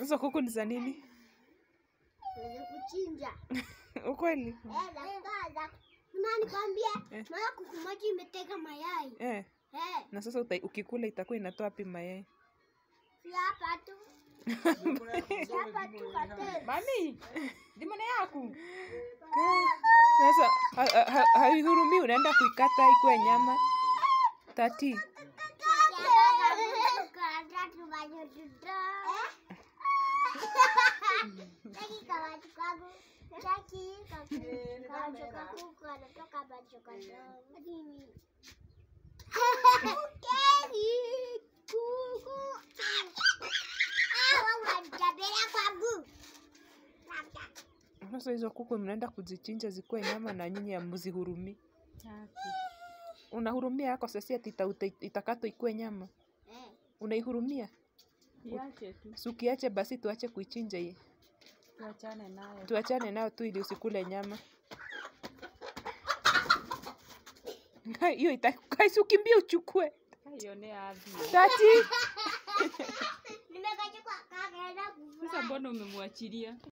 Hizo kuku ni za nini? Za kuchinja. Ukweli? Eh, za kukaza. Na nikwambie, Eh. naona kuku moja imetega mayai. Eh. Eh, Na sasa uta, ukikula itakuwa inatoa wapi mayai? si hapa tu. Si hapa tu kateni. Mami, dimana yaku. Sasa ha- ha- ha- haihurumii, unaenda kuikata ikuwe nyama tati. Sasa hizo kuku mnaenda kuzichinja zikuwe nyama na nyinyi hamzihurumii. Unahurumia yako sasa ati ita- uta- itakatwa ikuwe nyama. Unaihurumia? Iache tu. Si ukiache basi tuache kuichinja hii. Tuachane nayo. Tuachane nayo tu ili usikule nyama. Ngai, Hiyo itakai si ukimbie uchukue. Kaionea adhi. Tati. Nimekachukua kakaenda Sasa mbona umemwachilia?